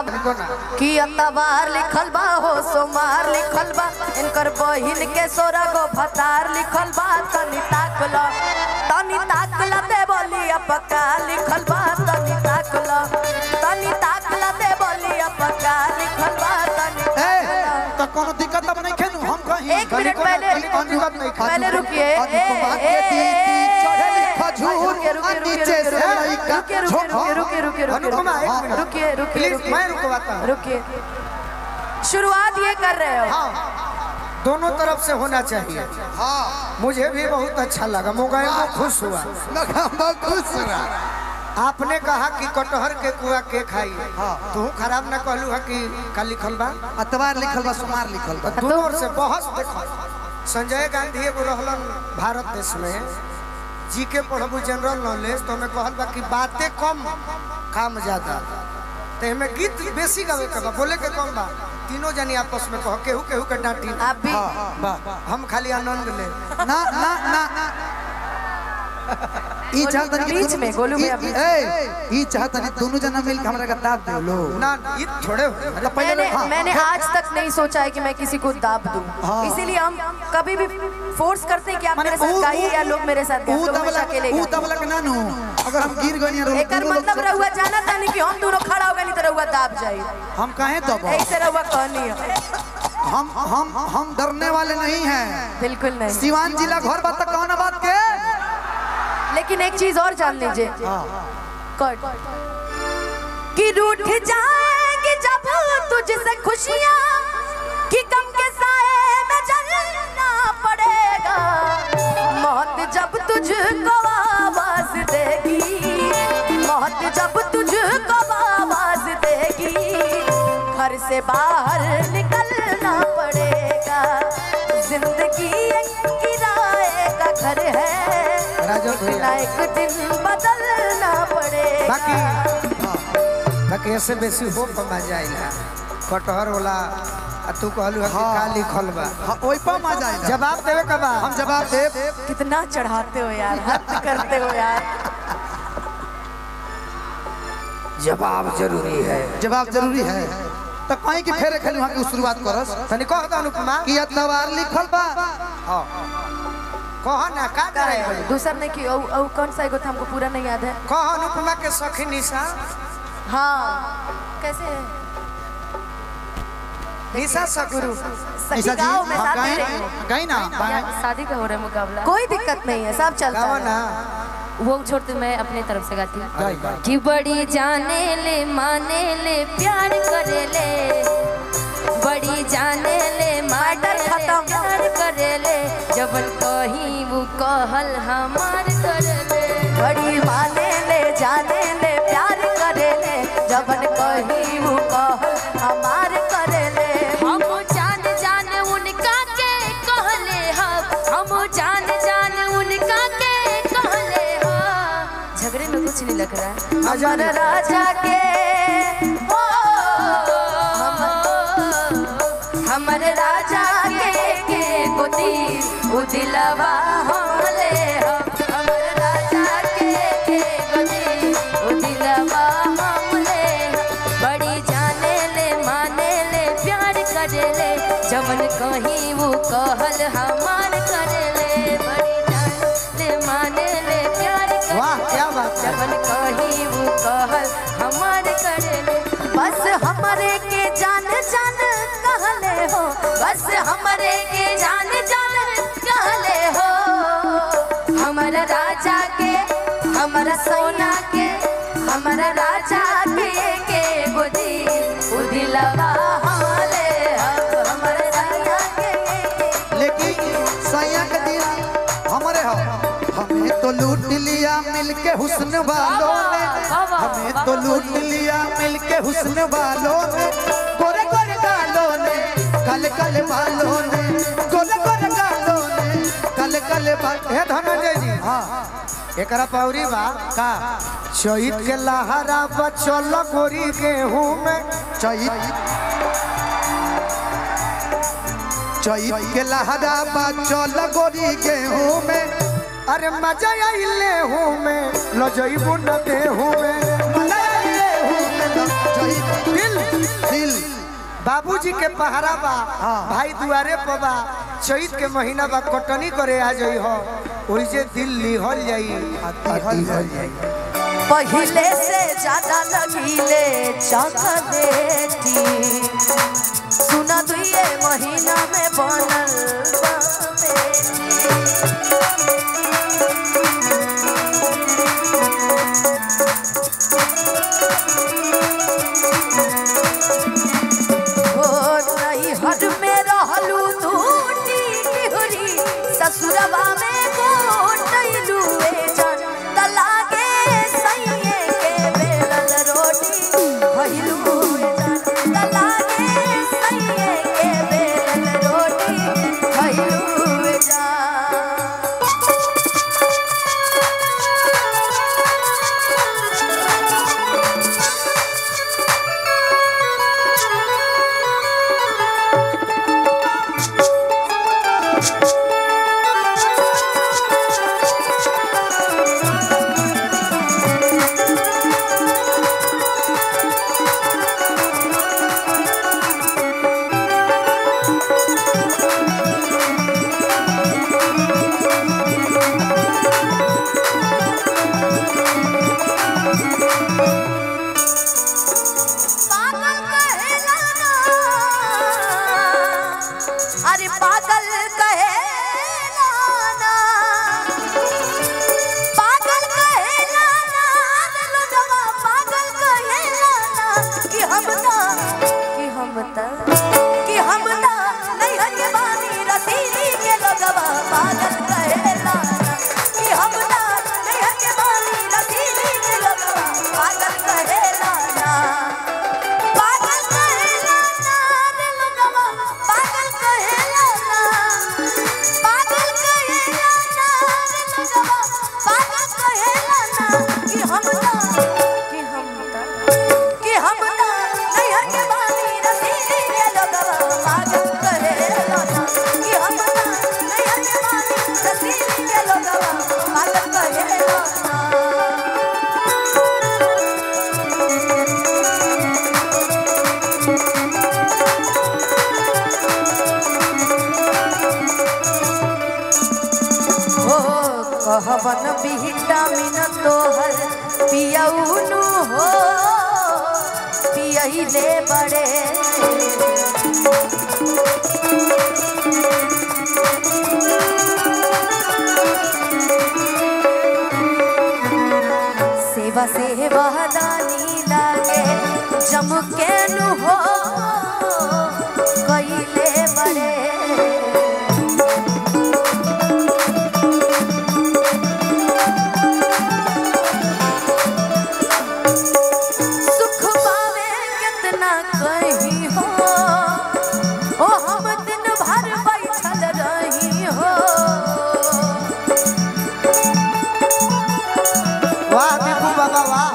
लिखो ना कि अतवार लिखल बा हो सोमार लिखल बा इनकर बहिन के सोरा गो भतार लिखल बा तनी ताकल तनी ताकल दे बोली अपका लिखल बा तनी ताकल तनी ताकल दे बोली अपका लिखल बा तनी ए ताकल तो कोनो दिक्कत अब नहीं खेनु हम कहीं एक मिनट पहले अनुगत नहीं खा पहले रुकिए ए, अनुपमा के ए, दीदी चढ़ेली ए, खजूर रुकिए, रुकिए, आ रुकिए, नीचे से रुकिए, लइका रुकिए रुकिए छोड़- रुकिए रुकिए रुकिए अनुपमा, एक मिनट। रुकिए रुकिए प्लीज, मैं रुकवाता हूँ। रुकिए शुरुआत ये कर रहे हो हाँ दोनों तरफ से होना चाहिए हाँ मुझे भी बहुत अच्छा लगा मोबाइल में खुश हुआ लगा बहुत खुश हुआ आपने कहा कि कटहर के कुआ के खाई हाँ। तू खराब ना कहलू है कि का लिखल बा अतवार लिखल बा सोमार लिखल बा दोनों ओर से बहस देखो संजय गांधी एगो रहलन भारत देश में जी के पढ़बू जनरल नॉलेज तो हमें कहल बा कि बातें कम काम ज्यादा तो हमें गीत बेसी गावे के बा बोले के कम बा तीनों जनी आपस में कहो केहू केहू के डांटी आप भी हम खाली आनंद ले ना ना ना ई चाहत नहीं बीच में, गोलू भैया बीच ए ई चाहत नहीं दोनों जना मिल के हमरा का दाब दे लो ना ये थोड़े हो मतलब पहले मैंने हाँ, मैंने आज तक नहीं सोचा है कि मैं किसी को दाब दूं हाँ। इसीलिए हम कभी भी फोर्स करते हैं कि आप माने मेरे साथ ऊ- गाइए या लोग मेरे साथ गाएं ऊ लोग तबला हमेशा अकेले ऊ गाएं। तबला के नानू अगर हम गिर गनी रो एकर मतलब रहुआ जाना था नहीं कि हम दोनों खड़ा हो गए नहीं तो रहुआ दाब जाए हम काहे तब ऐसे रहुआ कहनी है हम हम हम डरने वाले नहीं हैं बिल्कुल नहीं सिवान जिला घर बात तक कौन बात के लेकिन एक चीज और जान लीजिए कट कि रूठ जाएगी जब तुझसे खुशियां कि गम के साए में जलना पड़ेगा मौत जब तुझको आवाज देगी मौत जब तुझको आवाज देगी घर से बाहर निकलना पड़ेगा जिंदगी एक किराए का घर है राजा ना भैया एक दिन बदलना पड़ेगा बाकी बाकी ऐसे बेसी हो कमा जाएगा कटहर वाला आ तू कहलू है कि का लिखल बा हाँ, ओइ पर मजा जाएगा जवाब देवे का बा हम जवाब देब कितना चढ़ाते हो यार हद करते हो यार जवाब जरूरी है जवाब जरूरी है तो कहीं की फेरे खेलू वहाँ की शुरुआत करस तनी कह दो अनुपमा कि अतवार लिखल बा हाँ कह ना का करे दूसरा नहीं कि औ, औ, कौन सा एगो था हमको पूरा नहीं याद है कह अनुपमा के सखी निशा हाँ कैसे है निशा सगुरु सखी निशा जी गाँव में हाँ, साथ गाएं- दे रही हूँ। गाएं ना या शादी का हो रहा है मुकाबला कोई दिक्कत नहीं है सब चलता गावा है ना वो छोड़ते मैं अपने तरफ से गाती हूँ गाई गाई कि बड़ी जाने ले माने ले प्यार करे ले बड़ी जाने ले माने मैटर ले खत्म। प्यार करे ले जबन कहीं वो कहल हमार करे ले बड़ी माने ले जाने ले प्यार करे ले जबन कहीं वो कह हमार करे ले हम जान जान उनका के कहले हम हम जान जान उनका के कहले हम झगड़े में कुछ नहीं लग रहा है हमर राजा के ओ, हमर राजा के के गोदी उ दिलवा हमले हम हमर राजा के के गोदी उ दिलवा हमले हम। बड़ी जाने ले माने ले प्यार करे ले जवन कहीं वो कहल हमार करे ले बड़ी जाने ले माने ले प्यार करे वाह क्या बात है जवन कहीं वो कहल हमार करे ले बस हमरे के जान जान कहले हो बस हमरे के जान जान कहले हो हमर राजा के हमर सोना के हमर राजा के के गोदी उदिलवा हमले हो हमर राजा के लेकिन सैया के दिन हमारे हो हमें तो लूट लिया मिलके हुस्न वालों ने हमें तो लूट लिया मिलके हुस्न वालों ने गोरे गोरे गालों ने कल कल बालों ने गोरे गोरे गालों ने कल कल बाल हे धनंजय जी हाँ एकरा पौरी बा का चैत के लहरा बचल गोरी गेहूं में चैत चैत के लहरा बा चल गोरी गेहूं में अरे मजा आइले हूँ में लजैबू न देहू में मनाइले हूं में लग चैत दिल बाबूजी के पहरा बा हाँ। भाई दुआरे पर बा चैत के महीना बा कटनी करे आ जाई हो ओई जे दिल लिहल जाई दिहल जाई। पहले से ज्यादा लगिले चॉकलेटी सुना दुए महीना में बनल बा बेटी। ओ नैहर में रहलू तू टिहरी ससुरबा में गोटैलू ए जान तलागे सैये के बेलल रोटी खइलू ए जान तलागे सैये के बेलल रोटी खइलू ए जान पागल कहेला ना अरे पागल कहेला ना पागल कहेला ना रे लोगवा पागल कहेला ना कि हम ना कि हम ता कि हम ना नहीं हके बानी रसीली के लोगवा पागल कहेला ना कि हम ना नहीं हके बानी रसीली के लोगवा पागल कहेला ना पागल कहेला ना रे लोगवा पागल कहेला ना पागल कहेला ना रे लोगवा पागल कहेला ना कि हम ना कि हम ता कि हम ना नैहर के बानी रसीली के लोगवा पागल कहेला ना कि हम ना नैहर के बानी रसीली के लोगवा पागल कहेला ना हो कहबन विटामिन तोहर पियउनु हो पियहिले बड़े सेवा सेवा दानी लागे जमकेनु हो कइले बड़े सुख पावे कितना कहीं हो ओ हम दिन भर बैठल रही हो वाह दीपू बाबा वाह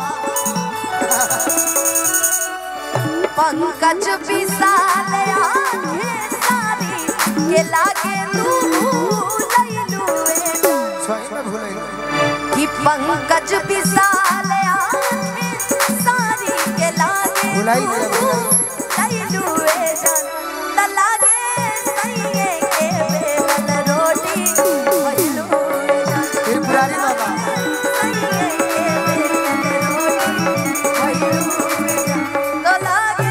पंकज विशाल आंखे सारी के लागे तू लैलू सही में भूल कि पंकज विशाल आंखे सारी के लागे भुलाई गया, भुलाई। लैलू त लागे सैये के बेलन रोटी खइलू त्रिपुरारी बाबा सैये के बेलन रोटी खइलू त लागे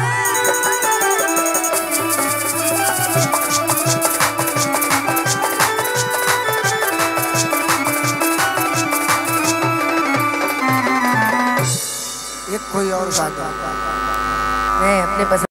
एक कोई और बात मैं अपने पसंद